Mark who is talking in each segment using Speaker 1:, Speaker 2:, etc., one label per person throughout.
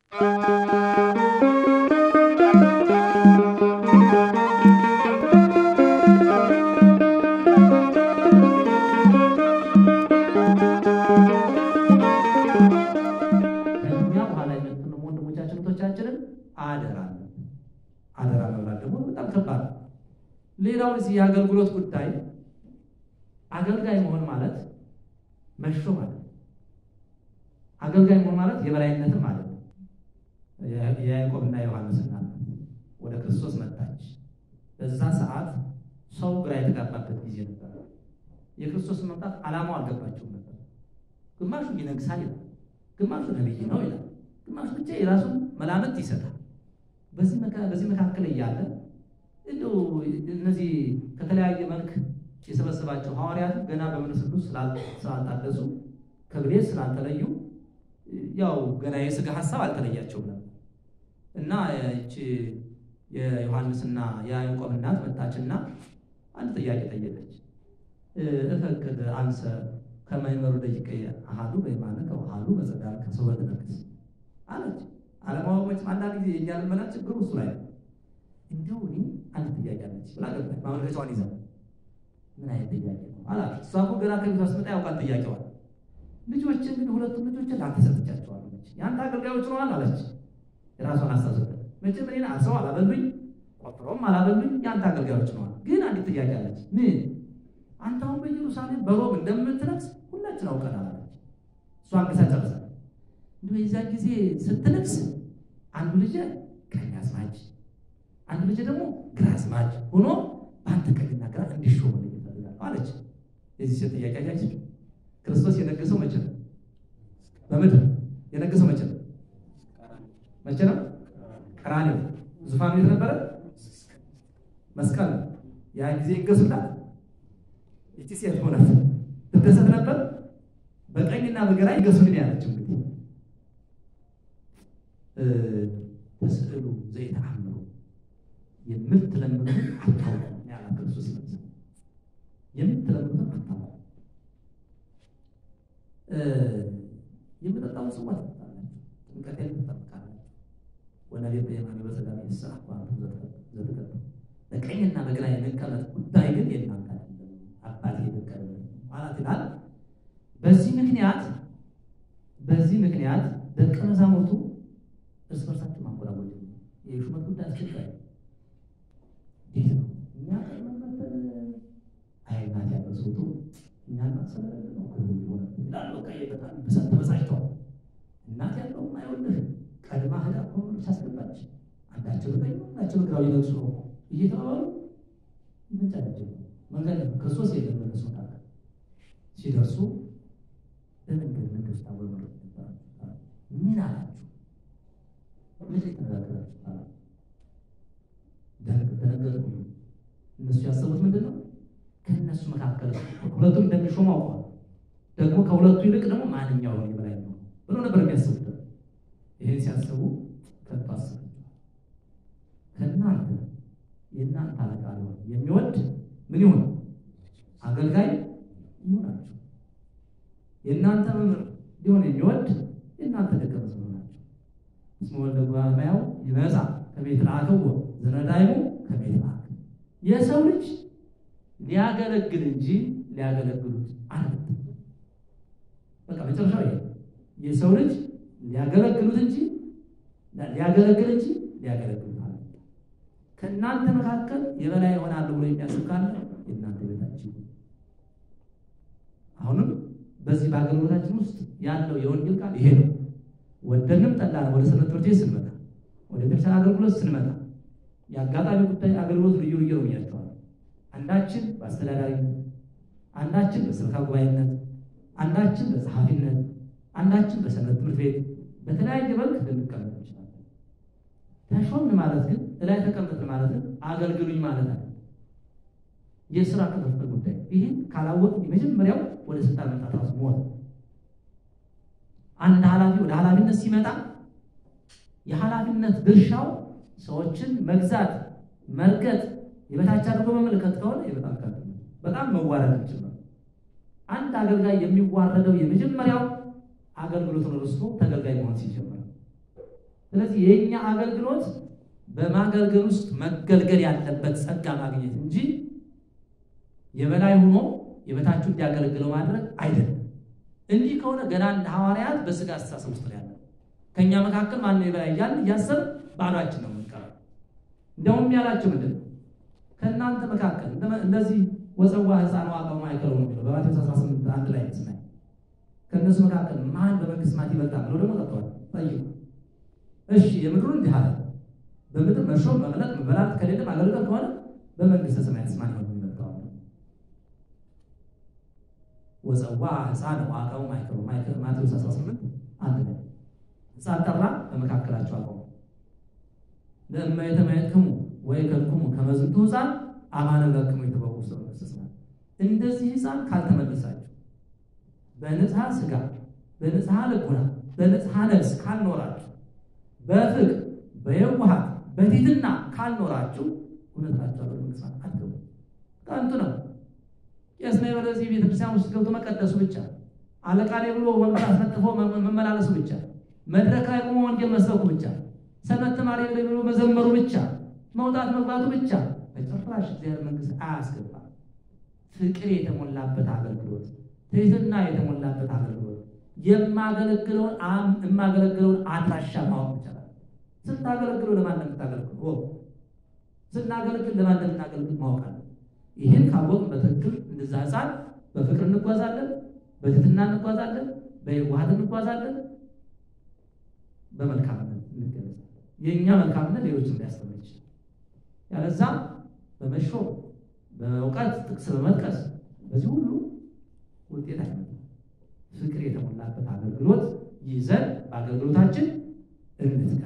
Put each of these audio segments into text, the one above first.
Speaker 1: ከእኛ በኋላ የመጡን ወንድሞቻችን እህቶቻችንን አደራ አደራ መብላት ደግሞ በጣም ከባድ ነው። ሌላው እዚህ የአገልግሎት ጉዳይ አገልጋይ መሆን ማለት መሾ ማለት ነው። አገልጋይ መሆን ማለት የበላይነትም ማለት ነው። የያዕቆብና ዮሐንስ እናት ወደ ክርስቶስ መጣች። በዛ ሰዓት ሰው ግራ የተጋባበት ጊዜ ነበር። የክርስቶስን መምጣት ዓላማው አልገባቸውም ነበር። ግማሹ ይነግሳል ይላል፣ ግማሹ ነቢይ ነው ይላል፣ ግማሹ ብቻ የራሱን መላምት ይሰጣል። በዚህ መካከል እያለ እንደው እነዚህ ከተለያየ መልክ የሰበሰባቸው ሐዋርያት ገና በመንፈስ ቅዱስ ስላልታደሱ ከብሌት ስላልተለዩ ያው ገና የሥጋ ሀሳብ አልተለያቸውም ነበር እና ይቺ የዮሐንስና የያዕቆብ እናት መጣችና አንድ ጥያቄ ጠየቀች። እፈቅድ አንሰ ከማይመሩ ደቂቀ አሃዱ በየማነ ከውሃዱ በጸዳል ከሰው በትነክስ አለች። አለማወቆች አንዳንድ ጊዜ የእኛ ልመና ችግሩ እሱ ላይ ነው። እንዲሁ እኔ አንድ ጥያቄ አለች ብላ ገባች። ማመልከቻዋን ይዛ ምን አይነት ጥያቄ ነው አላት። እሷ እኮ ገና ከቤቷ ስትመጣ ያውቃል ጥያቄዋል። ልጆችን ግን ሁለቱም ልጆችን ለአንተ ሰጥቻቸዋለሁ የአንተ አገልጋዮች ነዋል አለች። የራሷን አሳሰበት መቼም እኔን አስረው አላበሉኝ፣ ቆጥሮም አላበሉኝ። የአንተ አገልጋዮች ነዋል። ግን አንዲት ጥያቄ አለች። ምን አንተ አሁን በኢየሩሳሌም በሮም እንደምትነግስ ሁላችን አውቀናል አለች። እሷ አንግሳ ጨርሳል። እንዲሁ የዚያን ጊዜ ስትነግስ አንዱ ልጅ ቀኝ አዝማች፣ አንዱ ልጅ ደግሞ ግራ አዝማች ሆኖ በአንተ ቀኝና ግራ እንዲሾም ይፈልጋል አለች። የዚህ ሴት ጥያቄ አያችሁ። ክርስቶስ የነገሰው መቼ ነው? በምድር የነገሰው መቼ ነው? መቼ ነው? ቀራንዮ። ዙፋኑ የት ነበረ? መስቀል ነው። ያ ጊዜ ይገሱላት ይቺ ሴት ሆነት ትደሰት ነበር። በቀኝና በግራ ይገሱልን ያለችው እንግዲህ ተስዕሉ ዘይተአምሩ የምትለምኑትን አታውቁም ያላት ክርስቶስ ይመልስ የምትለምኑትን አታውቁም የምጠጣውን ጽዋ ትጠጣላችሁ፣ ጥምቀቴን ትጠብቃላችሁ። ወነቤት በየማነ በጸጋሚ ይስሐ ዋንቱ ዘትቀጡ በቀኝና በግራ የመቀመጥ ጉዳይ ግን የእናንተ አይደለም፣ አባቴ የፈቀደ ማለት ይላል። በዚህ ምክንያት በዚህ ምክንያት ደቀ መዛሙርቱ እርስ በርሳቸው ማንጎራጎል የሹመት ጉዳይ አስቸጋሪ እንዴት ነው? እኛ ቀድመን አይናት ያለው ሰውቱ እኛን ማሰለለ ነው ሆነ ይላሉ። በቃ በጣም ብሰት ተበሳጭተዋል። እናት ያለውም አይወልህ ቀድማ ህዳ ሆኖ ሳስገባች አንዳቸው በቀኝ አንዳቸው በግራው ይነግሱ ነው እየተባባሉ ይመጫቸው መንገድ ክርስቶስ የለም በነሱ መካከል ሲደርሱ በመንገድ መንገድ ውስጥ አብሮ መረት ምን አላችሁ? ምን ተነጋገራችሁ? ደነገጡ። እነሱ ያሰቡት ምንድን ነው? ከእነሱ መካከል ሁለቱም እንደሚሾሙ አውቀዋል። ደግሞ ከሁለቱ ይልቅ ደግሞ ማንኛው የበላይ ነው ብሎ ነበር የሚያስቡት። ይህን ሲያስቡ ከቶ አስቡ ከእናንተ የእናንተ አለቃ ሊሆን የሚወድ ምን ይሆን? አገልጋይ ይሆናችሁ። የእናንተ መምህር ሊሆን የሚወድ የእናንተ ደቀ መዝሙር ናቸው። እስመ ወልደ እጓለእመሕያው ይመጻእ ከመ ይትለአክዎ ዘነዳይሙ ከመ ይትለአክ የሰው ልጅ ሊያገለግል እንጂ ሊያገለግሉት አልመጣም። በቃ መጨረሻው ይሄ የሰው ልጅ ሊያገለግሉት እንጂ ሊያገለግል እንጂ ሊያገለግሉት አልመጣም። ከእናንተ መካከል የበላይ ይሆናሉ ብሎ የሚያስብ ካለ የእናንተ ቤታችሁ አሁንም በዚህ በአገልግሎታችን ውስጥ ያለው የወንጌል ቃል ይሄ ነው። ወደንም ጠላን ወደ ሰንበት ትምህርት ቤት ስንመጣ፣ ወደ ቤተክርስቲያን አገልግሎት ስንመጣ የአጋጣሚ ጉዳይ አገልግሎት ልዩ ልዩ ነው ብያቸዋለሁ። አንዳችን በአስተዳዳሪነት፣ አንዳችን በስብከተ ጉባኤነት፣ አንዳችን በጸሐፊነት፣ አንዳችን በሰንበት ትምህርት ቤት በተለያየ መልክ ልንቀመጥ እንችላለን። ተሾምን ማለት ግን እላይ ተቀመጥን ማለት ግን አገልግሉኝ ማለት አለ። የስራ ክፍፍል ጉዳይ ይህን ካላወቅ የመጀመሪያው ወደ ስልጣን መምጣት ራሱ ሞት። አንድ ኃላፊ ወደ ኃላፊነት ሲመጣ የኃላፊነት ድርሻው ሰዎችን መግዛት፣ መርገጥ፣ የበታች አድርጎ መመልከት ከሆነ በጣም ከ በጣም መዋረድ ይችላል። አንድ አገልጋይ የሚዋረደው የመጀመሪያው አገልግሎቱን ረስቶ ተገልጋይ መሆን ሲጀምር ስለዚህ የእኛ አገልግሎት በማገልገል ውስጥ መገልገል ያለበት ጸጋ ማግኘት እንጂ የበላይ ሆኖ የበታችሁ እንዲያገለግለው ማድረግ አይደለም። እንዲህ ከሆነ ገና እንደ ሐዋርያት በስጋ አስተሳሰብ ውስጥ ነው ያለው። ከእኛ መካከል ማነው የበላይ እያልን እያሰብን ባዷችን ነው የምንቀረው። እንደውም ያላቸው ምንድን ነው? ከእናንተ መካከል እንደዚህ ወፀዋ ሕፃን ዋቀው ማይከለው ነው የሚለው በማቴዎስ 18 አንድ ላይ ስናይ ከእነሱ መካከል ማን በመንግስት ማት ይበልጣል ብሎ ደግሞ ጠጥተዋል። ጠይቁ። እሺ የምድሩ እንዲህ አለ። በምድር መሾም መምለጥ መበላት ከሌለ ማገልገል ከሆነ በመንግስተ ሰማያት ማን ነው የሚበልጠው? ወፀዋ ሕፃን ዋቀው ማይከለው ማቴዎስ 18 አንድ ላይ ሕፃን ጠራ በመካከላቸው አቆሙ። ለእመ የተመየጥክሙ ወይ ከልክሙ ከመዝንቱ ሕፃን አማነ ለክሙ የተበቁ ውስጥ መንግስተ ሰማያት እንደዚህ ሕፃን ካልተመለሳችሁ በንጽሐ ስጋ በንጽሐ ልቡና በንጽሐ ነፍስ ካልኖራችሁ በፍቅር በየዋሃት በትሕትና ካልኖራችሁ እውነት እላችኋለሁ መንግሥተ ሰማያት አትገቡም። ከንቱ ነው። ቄስ ነኝ በለዚህ ቤተክርስቲያን ውስጥ ገብቶ መቀደሱ ብቻ፣ አለቃ ነኝ ብሎ ወንበር አስነጥፎ መመላለሱ ብቻ፣ መድረክ ላይ ቆሞ ወንጌል መስበኩ ብቻ፣ ሰንበት ተማሪ ነኝ ብሎ መዘመሩ ብቻ፣ መውጣት መግባቱ ብቻ በጭራሽ እግዚአብሔር መንግሥት አያስገባም። ፍቅር የተሞላበት አገልግሎት ትህትና የተሞላበት አገልግሎት የማገለግለውን የማገለግለውን አድራሻ ማወቅ ይቻላል። ስታገለግለው ለማን እንደምታገለግሉ ስናገለግል ለማን እንደምናገለግል ማወቅ አለ። ይህን ካወቅን በትክክል እንደዛ ሕፃን በፍቅር እንጓዛለን፣ በትህትና እንጓዛለን፣ በየዋሃት እንጓዛለን፣ በመልካምነት እንገለጻለን። የእኛ መልካምነት ሌሎችን ሊያስተምር ይችላል። ያለዛ በመሾም በእውቀት ጥቅስ በመጥቀስ በዚህ ሁሉ ውጤት አይመጣም። ፍቅር የተሞላበት አገልግሎት ይዘን በአገልግሎታችን እንትጋ።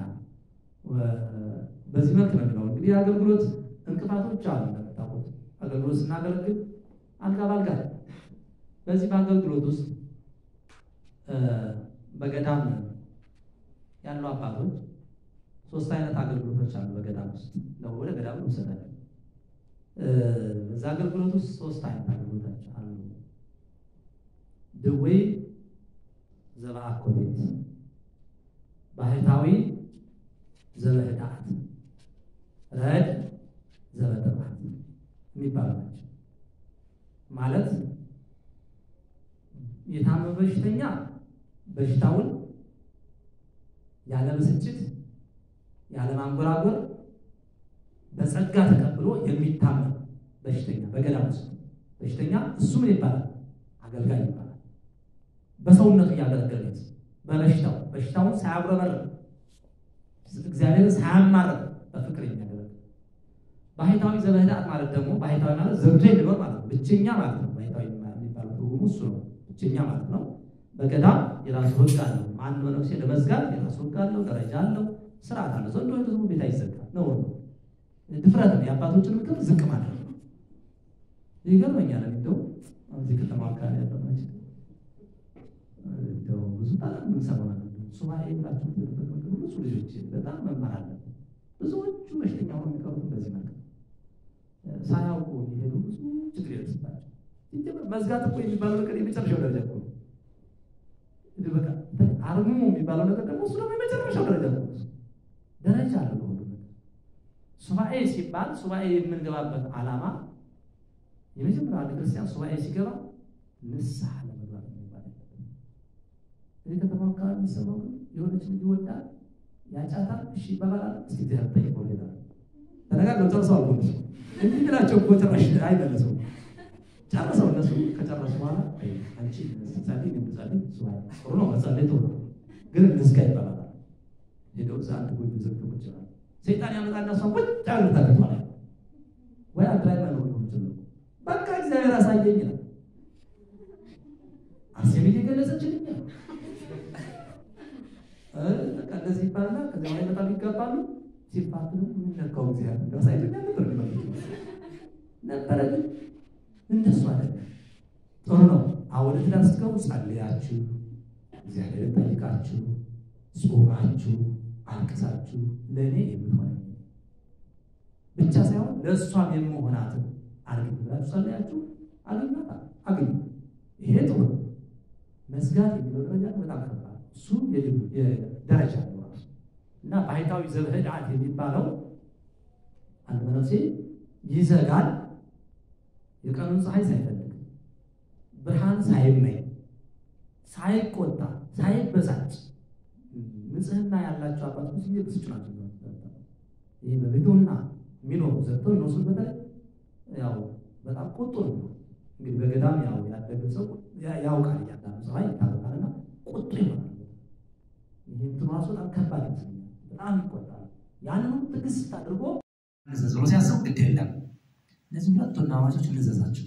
Speaker 1: በዚህ መልክ ነው የሚለው እንግዲህ የአገልግሎት እንቅፋቶች አሉ። እንደምታውቁት አገልግሎት ስናገለግል አልጋ ባልጋ በዚህ በአገልግሎት ውስጥ በገዳም ያሉ አባቶች ሶስት አይነት አገልግሎቶች አሉ። በገዳም ውስጥ ነው ወደ ገዳም ውሰዳቸው። በዛ አገልግሎት ውስጥ ሶስት አይነት አገልግሎቶች አሉ። ድዌ ዘበአኮቴት፣ ባህታዊ ዘበህድአት፣ ረድ ዘበጥምዓት የሚባሉ ናቸው። ማለት የታመመ በሽተኛ በሽታውን ያለ ብስጭት ያለ ማንጎራጎር በጸጋ ተቀብሎ የሚታመም በሽተኛ በገዳም ውስጥ በሽተኛ እሱ ምን ይባላል? አገልጋይ ይባላል። በሰውነቱ እያገለገለ በበሽታው በሽታውን ሳያጉረመርም እግዚአብሔርን ሳያማርም በፍቅር የሚያገለግል ባህታዊ ዘበህድአት ማለት ደግሞ ባህታዊ ማለት ዘግቶ የሚኖር ማለት ነው። ብቸኛ ማለት ነው። ባህታዊ የሚባለው ትርጉሙ እሱ ነው። ብቸኛ ማለት ነው። በገዳም የራሱ ሕግ አለው። አንድ መነኩሴ ለመዝጋት የራሱ ሕግ አለው፣ ደረጃ አለው፣ ስርዓት አለው። ዘንዶ ህዝቡ ቤት አይዘጋም ነው ነው ድፍረት ነው። የአባቶችን ምክር ዝቅ ማለት ነው። ይገርመኛል። እንደው እዚህ ከተማ አካባቢ ያለው ናቸው እንደው ብዙ ታላቅ የምንሰማው ነገር ሱባኤ ብላችሁ ትልበት ምክር ብዙ ልጆች በጣም መማር አለብን። ብዙዎቹ በሽተኛ ሆነው የሚቀሩት በዚህ መልክ ሳያውቁ የሚሄዱ ብዙ ችግር ይደርስባቸው። መዝጋት እኮ የሚባለው ነገር የመጨረሻው ደረጃ እኮ ነው። በቃ አርምሞ የሚባለው ነገር ደግሞ እሱ ደግሞ የመጨረሻው ደረጃ ነው። ደረጃ አለ ሁሉ ነገር። ሱባኤ ሲባል ሱባኤ የምንገባበት ዓላማ የመጀመሪያ አንድ ክርስቲያን ሱባኤ ሲገባ ንስሐ ለመግባት የሚባል እዚህ ከተማ አካባቢ የሚሰማው የሆነች ልጅ ይወዳል፣ ያጫታል፣ እሺ ይባባላል። እስኪ እግዚአብሔር ጠይቀው ሌላ ተነጋግረው ጨርሰው አልኩ እንዲህ ብላቸው እኮ ጭራሽ አይመለሰውም። ጨርሰው እነሱ ከጨረሱ በኋላ አንቺ ስትጸልይ የምትጸልይ ጥሩ ነው መጸለይ ጥሩ ነው፣ ግን እንዝጋ ይባላል። ሄደው እዛ አንድ ጎጆ ዘግተው ቁጭ ይላል። ሰይጣን ያመጣና እሷን ቁጭ ያሉታል ወይ አንድ ላይ መኖር ነው የምችለው በቃ እግዚአብሔር አሳየኝ ነው አሴም እየገለጸችልኝ ነው። በቃ እንደዚህ ይባልና ከዚያ ላይ በጣም ይጋባሉ። ሲፋቱ የሚነካው እግዚአብሔር እንዳሳይቶኛ ነበር ነበረ ግን እንደሱ አይደለም። ጥሩ ነው። አሁን ትዳር ስትገቡ ጸልያችሁ እግዚአብሔርን ጠይቃችሁ ጾማችሁ አልቅሳችሁ ለእኔ የምትሆነኝ ብቻ ሳይሆን ለእሷም የምሆናትን አድርግ ብላችሁ ጸልያችሁ አግኛታ አግኙ። ይሄ ጥሩ ነው። መዝጋት የሚለው ደረጃ በጣም ከባድ እሱ ደረጃ ነው ራሱ እና እና ባህታዊ ዘብህድአት የሚባለው አንድ መነኩሴ ይዘጋል የቀኑን ፀሐይ ሳይፈልግ ብርሃን ሳይመኝ ሳይቆጣ ሳይበሳጭ ንጽህና ያላቸው አባቶች ጊዜ ብስጭ ናቸው። ይህ በቤቱና የሚኖሩ ዘግተው ይኖሱት በተለይ ያው በጣም ቁጡ ነው። እንግዲህ በገዳም ያው ያደገ ሰው ያውቃል፣ እያንዳንዱ ፀሐይ ይታወቃልና ቁጡ ይሆናል። ይህ እንትኑ ራሱ በጣም ከባድ ይመስለኛል። በጣም ይቆጣል። ያንንም ትዕግስት አድርጎ ንዘዝ ብሎ ሲያስብ ግድ የለም እነዚህ ሁለት ወንድማማቾች እንዘዛቸው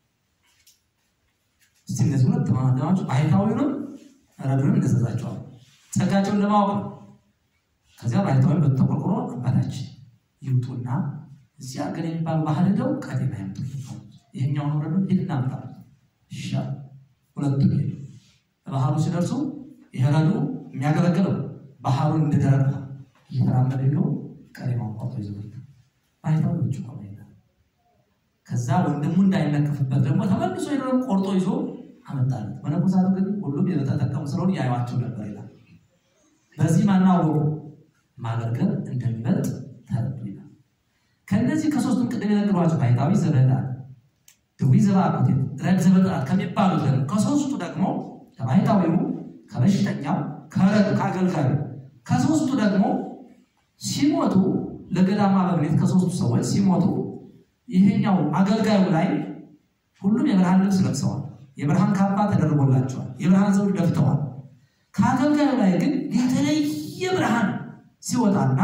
Speaker 1: እስቲ እነዚህ ሁለት ወንድማማቾች ባህታዊውንም ረዱንም እንዘዛቸዋል ጸጋቸውን ለማወቅ ነው። ከዚያ ባህታዊ በተቆርቆሮ አባታችን ይውጡና እዚህ ሀገር የሚባል ባህል ሄደው ቀጤና ያምጡ ይሄኛውን ረዱ ሄድ እናምጣ ይሻል። ሁለቱም ሄዱ። ባህሉ ሲደርሱ ይሄ ረዱ የሚያገለግለው ባህሉን እንደደረቀ እየተራመደ ቢሆን ቀሌማውን ቆርጦ ይዞ ባህታዊ ውጭ ቆመ ይላል። ከዛ ወንድሙ እንዳይነቅፍበት ደግሞ ተመልሶ ሄዶ ቆርጦ ይዞ አመጣለት። መነኮሳቱ ግን ሁሉም የተጠቀሙ ስለሆኑ ያዩዋቸው ነበር ይላል። በዚህ ማናወቁ ማገልገል እንደሚበልጥ ተረዱ ይላል። ከእነዚህ ከሶስቱም ቅድም የነገሯቸው ባህታዊ ዘበህድአት፣ ድዊ ዘበአኩቴት፣ ረግ ዘበጥራት ከሚባሉት ደግሞ ከሶስቱ ደግሞ ከባህታዊው፣ ከበሽተኛው፣ ከረዱ ከአገልጋዩ ከሶስቱ ደግሞ ሲሞቱ ለገዳማ በምኔት ከሶስቱ ሰዎች ሲሞቱ ይሄኛው አገልጋዩ ላይ ሁሉም የብርሃን ልብስ ለብሰዋል። የብርሃን ካባ ተደርጎላቸዋል። የብርሃን ዘውድ ደፍተዋል። ከአገልጋዩ ላይ ግን የተለየ ብርሃን ሲወጣና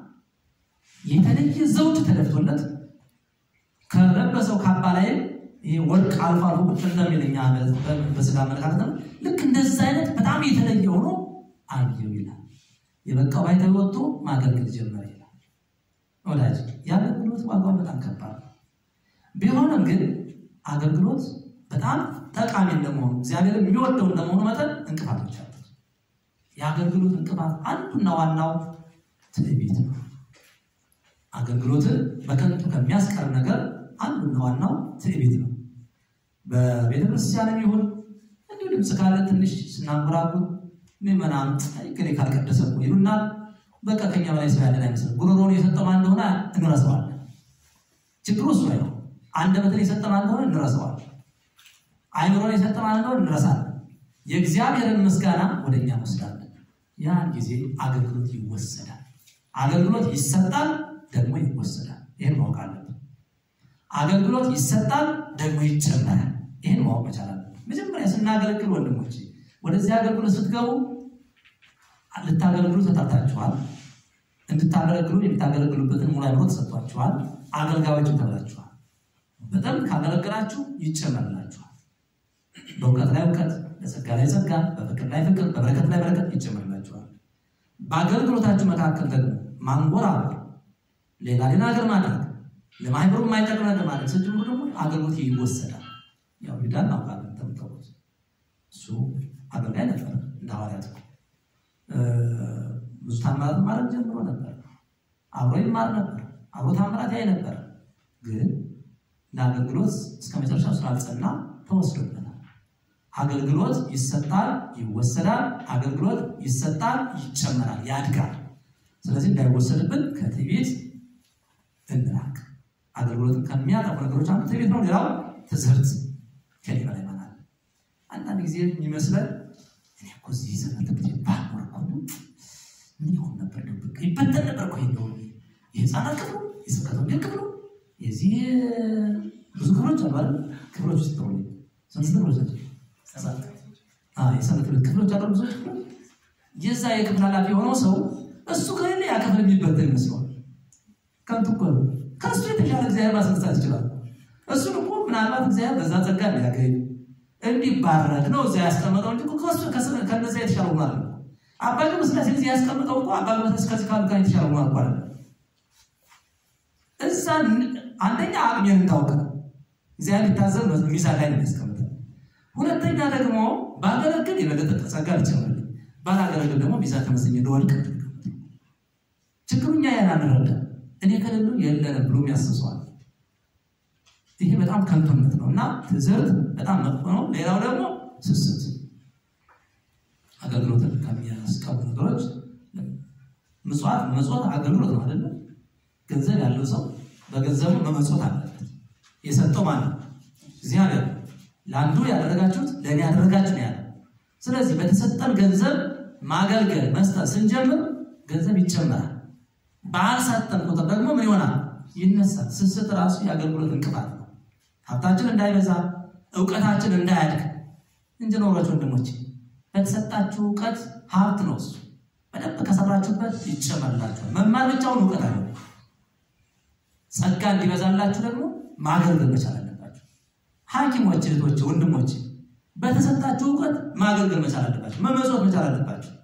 Speaker 1: የተለየ ዘውድ ተደፍቶለት ከለበሰው ካባ ላይ ወርቅ አልፎ አልፎ ቁጭ እንደሚለኛ በስጋ አመለካከት ነው። ልክ እንደዛ አይነት በጣም የተለየ ሆኖ አየው ይላል። የበቃው ባይታዊ ወጥቶ ማገልገል ጀመረ ይላል። ወዳጅ የአገልግሎት ዋጋው በጣም ከባድ ነው። ቢሆንም ግን አገልግሎት በጣም ጠቃሚ እንደመሆኑ እግዚአብሔር የሚወደው እንደመሆኑ መጠን እንቅፋቶች አሉት። የአገልግሎት እንቅፋት አንዱና ዋናው ትዕቢት ነው። አገልግሎትን በከንቱ ከሚያስቀር ነገር አንዱና ዋናው ትዕቢት ነው። በቤተ ክርስቲያንም ይሁን እንዲሁ ድምፅ ካለ ትንሽ ስናንጎራጉር ምዕመናን ግን ካልቀደሰ እኮ ይሉና በቃ ከኛ በላይ ሰው ያለን አይመስልም። ጉሮሮን የሰጠማ እንደሆነ እንረሳዋለን። ችግሩ እሱ ላይ ነው። አንደበትን የሰጠማ እንደሆነ እንረሳዋለን። አይምሮን የሰጠማ እንደሆነ እንረሳለን። የእግዚአብሔርን ምስጋና ወደ እኛ እንወስዳለን። ያን ጊዜ አገልግሎት ይወሰዳል። አገልግሎት ይሰጣል፣ ደግሞ ይወሰዳል። ይህን ማወቅ አለብን። አገልግሎት ይሰጣል፣ ደግሞ ይጨመራል። ይህን ማወቅ መቻል አለብን። መጀመሪያ ስናገለግል ወንድሞች ወደዚህ አገልግሎት ስትገቡ ልታገለግሉ ተጠርታችኋል። እንድታገለግሉ የምታገለግሉበትን ሙሉ አእምሮ ተሰጥቷችኋል። አገልጋዮችም ተብላችኋል። በጣም ካገለገላችሁ ይጨመርላችኋል። በእውቀት ላይ እውቀት፣ በጸጋ ላይ ጸጋ፣ በፍቅር ላይ ፍቅር፣ በበረከት ላይ በረከት ይጨመርላችኋል። በአገልግሎታችሁ መካከል ደግሞ ማንጎራጎር፣ ሌላ ሌላ ነገር ማድረግ፣ ለማህበሩ የማይጠቅም ነገር ማድረግ ስትጀምሩ ደግሞ አገልግሎት ይወሰዳል። ያው ሂዳ እናውቃለን ተምተውት እሱ አገልጋይ ነበር እንደ ሐዋርያት ብዙ ታምራት ማድረግ ጀምሮ ነበር። አብሮ ይማር ነበር። አብሮ ታምራት ያይ ነበር። ግን ለአገልግሎት እስከ መጨረሻው ስላልጸና ተወስዶበታል። አገልግሎት ይሰጣል፣ ይወሰዳል። አገልግሎት ይሰጣል፣ ይጨመራል፣ ያድጋል። ስለዚህ እንዳይወሰድብን ከትዕቢት እንራቅ። አገልግሎትን ከሚያጠፉ ነገሮች አንዱ ትዕቢት ነው። ሌላው ትዝህርት ከኔ በላይ ማን አለ? አንዳንድ ጊዜ የሚመስለን እኔ እኮ እዚህ ዘመን ትምህርት ባኖር እኮ ምን ይሆን ነበር? ደብቅ ይበተን ነበር እኮ ይሄ የህፃናት ክፍሉ የስብከተ ወንጌል ክፍሉ የዚህ ብዙ ክፍሎች አሉ አይደል? ክፍሎች ውስጥ ነው ስንት ክፍሎች ናቸው? የሰንበት ትምህርት ክፍሎች አሉ ብዙ ክፍሎች። የዛ የክፍል ኃላፊ የሆነው ሰው እሱ ከሌለ ያ ክፍል የሚበተን ይመስለዋል። ከንቱ እኮ ነው። ከእሱ የተሻለ እግዚአብሔር ማስነሳት ይችላል። እሱን እኮ ምናልባት እግዚአብሔር በዛ ጸጋ ሊያገኝ እንዲባረክ ነው እዚያ ያስቀመጠው እንጂ ከነዛ የተሻለ ማለት ነው። አባ ገብረ ሥላሴ እዚህ ያስቀምጠው እኮ አባ ገብረ ሥላሴ ከዚህ ካሉ ጋር የተሻለ ማለት እኮ አይደለም። እዛ አንደኛ አቅሜን እንዳውቅ ነው እግዚአብሔር ሊታዘብ ሚዛን ላይ ነው የሚያስቀምጠው። ሁለተኛ ደግሞ ባገለግል የበለጠ ጸጋ ሊጨምርልኝ፣ ባላገለግል ደግሞ ሚዛን ተመስኜ እንደወድቅ ችግሩ እኛ ያን አንረዳ። እኔ ከሌሉ የለንም ብሎ የሚያስሰዋል። ይሄ በጣም ከንቱነት ነው እና ትዝህርት በጣም መጥፎ ነው። ሌላው ደግሞ ስስት፣ አገልግሎትን ከሚያስቀቡ ነገሮች ምጽዋት መመጽወት አገልግሎት ነው አይደለ? ገንዘብ ያለው ሰው በገንዘቡ መመጽወት አለበት። የሰጠው ማን ነው? እግዚአብሔር። ለአንዱ ያደረጋችሁት ለእኔ ያደረጋችሁ ነው ያለ። ስለዚህ በተሰጠን ገንዘብ ማገልገል መስጠት ስንጀምር ገንዘብ ይጨመራል። ባልሰጠን ቁጥር ደግሞ ምን ይሆናል? ይነሳል። ስስት ራሱ የአገልግሎት እንቅፋት ነው። ሀብታችን እንዳይበዛ እውቀታችን እንዳያድግ እንጂ ኖሯች ወንድሞች፣ በተሰጣችሁ እውቀት ሀብት ነው እሱ። በደንብ ከሰራችሁበት ይጨመርላችኋል። መማር ብቻውን እውቀት አለ። ጸጋ እንዲበዛላችሁ ደግሞ ማገልገል መቻል አለባችሁ። ሐኪሞች እህቶች፣ ወንድሞች በተሰጣችሁ እውቀት ማገልገል መቻል አለባችሁ። መመጽወት መቻል አለባችሁ።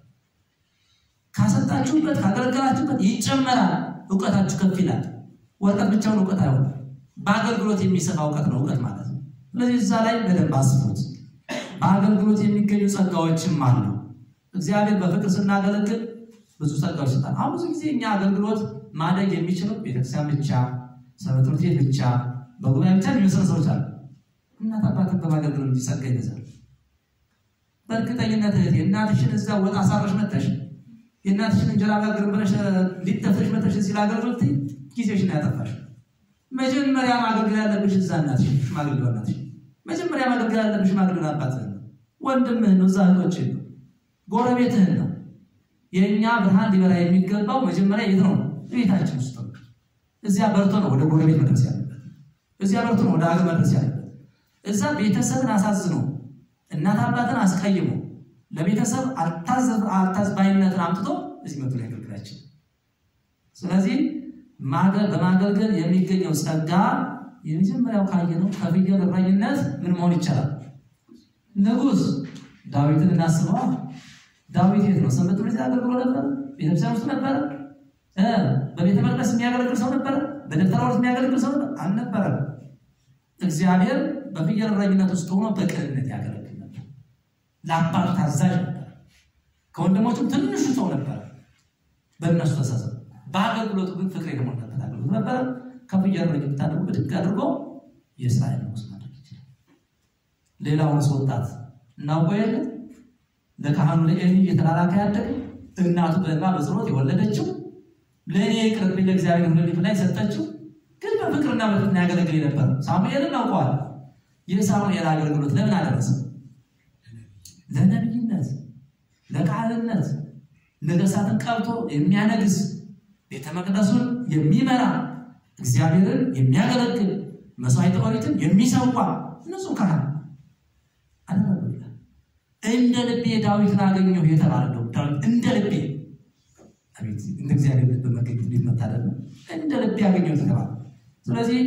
Speaker 1: ካሰጣችሁበት ካገለገላችሁበት ይጨመራል። እውቀታችሁ ከፍ ይላል። ወረቀት ብቻውን እውቀት አይሆንም። በአገልግሎት የሚሰፋ እውቀት ነው እውቀት ማለት ነው። ስለዚህ እዛ ላይ በደንብ አስቡት። በአገልግሎት የሚገኙ ጸጋዎችም አሉ። እግዚአብሔር በፍቅር ስናገለግል ብዙ ጸጋዎች ይሰጣል። አሁን ብዙ ጊዜ እኛ አገልግሎት ማደግ የሚችለው ቤተክርስቲያን ብቻ፣ ሰንበት ትምህርት ቤት ብቻ፣ በጉባኤ ብቻ የሚመስሉ ሰዎች አሉ። እናት አባትን በማገልገል እንጂ ጸጋ ይበዛል። በእርግጠኝነት እህቴ እናትሽን እዛ ወጥ አሳረሽ መተሽ የእናትሽን እንጀራ ጋግር ብለሽ ሊጠፍሽ መተሽ ሲል አገልግሎት ጊዜሽን ያጠፋሽ። መጀመሪያ ማገልገል ያለብሽ እዛ እናትሽ ማገልገል እናትሽ መጀመሪያ ማገልገል ያለብሽ ማገልገል አባትህን ነው፣ ወንድምህን ነው፣ እዛ እህቶችህን ነው፣ ጎረቤትህን ነው። የእኛ ብርሃን ሊበራ የሚገባው መጀመሪያ የት ነው? ቤታችን ውስጥ ነው። እዚያ በርቶ ነው ወደ ጎረቤት መድረስ ያለበት። እዚያ በርቶ ነው ወደ ሀገር መድረስ ያለበት። እዛ ቤተሰብን አሳዝኖ እናት አባትን አስቀይሞ ለቤተሰብ አልታዝባይነትን አምጥቶ እዚህ መቶ ላይ ያገልግላችን። ስለዚህ በማገልገል የሚገኘው ጸጋ የመጀመሪያው ካየነው ከፍየል እረኝነት ምን መሆን ይቻላል? ንጉሥ ዳዊትን እናስበዋ። ዳዊት የት ነው? ሰንበት ትምህርት ቤት አገልግሎ ነበር። ቤተክርስቲያን ውስጥ ነበረ። በቤተ መቅደስ የሚያገለግል ሰው ነበረ። በደብተራ ውስጥ የሚያገለግል ሰው አልነበረም። እግዚአብሔር በፍየል እረኝነት ውስጥ ሆኖ በቅንነት ያገለግል ነበር። ለአባቱ ታዛዥ ነበር። ከወንድሞቹም ትንሹ ሰው ነበረ። በእነሱ ተሳሰብ በአገልግሎቱ ግን ፍቅር የተሞላበት አገልግሎት ነበረ። ከፍየል እረኝነት ብታደርጉ ብድግ አድርጎ የእስራኤል ንጉሥ ማድረግ ይችላል። ሌላውንስ ወጣት እናውቀው የለ ለካህኑ ለኤሊ እየተላላከ ያደገ እናቱ በእንባ በጸሎት የወለደችው ለእኔ ቅርብኝ ለእግዚአብሔር ሁለሊት ላይ ሰጠችው። ግን በፍቅርና በፍቅር ያገለግል የነበረ ሳሙኤልን እናውቀዋል። የሳሙኤል አገልግሎት ለምን አደረሰ? ለነቢይነት፣ ለካህንነት፣ ነገሥታትን ቀብቶ የሚያነግስ ቤተ መቅደሱን የሚመራ እግዚአብሔርን የሚያገለግል መስዋዕተ ኦሪትን የሚሰዋ ንጹሕ ካህን አደረገ። እንደ ልቤ ዳዊትን አገኘሁ የተባለው ዳዊት እንደ ልቤ አቤት እንደ እግዚአብሔር ልብ መገኘት እንዴት መታደል ነው! እንደ ልቤ ያገኘሁ የተባለ። ስለዚህ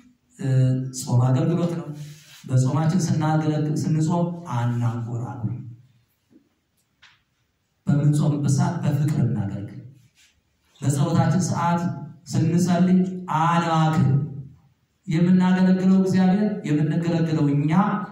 Speaker 1: ጾም አገልግሎት ነው። በጾማችን ስናገለግል ስንጾም አናንጎራሉ። በምንጾምበት ሰዓት በፍቅር እናገልግል። በጸሎታችን ሰዓት ስንጸልይ አናክል። የምናገለግለው እግዚአብሔር የምንገለግለው እኛ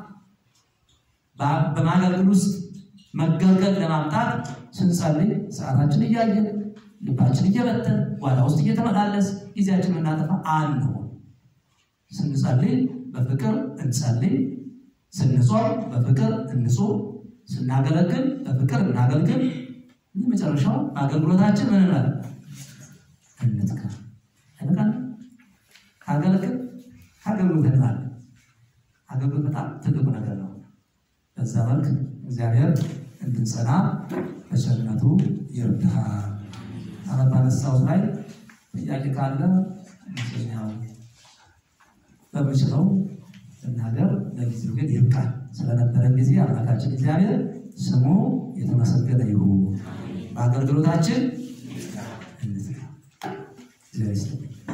Speaker 1: በማገልገል ውስጥ መገልገል ለማምጣት ስንጸልይ ሰዓታችን እያየን ልባችን እየበተን ጓዳ ውስጥ እየተመላለስ ጊዜያችን የምናጠፋ አንሆን። ስንጸልይ በፍቅር እንጸልይ፣ ስንጾም በፍቅር እንጹም፣ ስናገለግል በፍቅር እናገልግል። ይህ መጨረሻው በአገልግሎታችን ምን እንላል? እንትጋ አይበቃል? ካገለግል ከአገልግሎት እንላለን። አገልግሎት በጣም ትልቁ ነገር ነው። በዛ መልክ እግዚአብሔር እንድንጸና በቸርነቱ ይርዳ። አሁን ባነሳው ላይ ጥያቄ ካለ መስለኛው በምችለው እናገር። ለጊዜው ግን ይብቃል። ስለነበረን ጊዜ አምላካችን እግዚአብሔር ስሙ የተመሰገነ ይሁን። በአገልግሎታችን እንዝጋ። እግዚአብሔር ይስጥልኝ።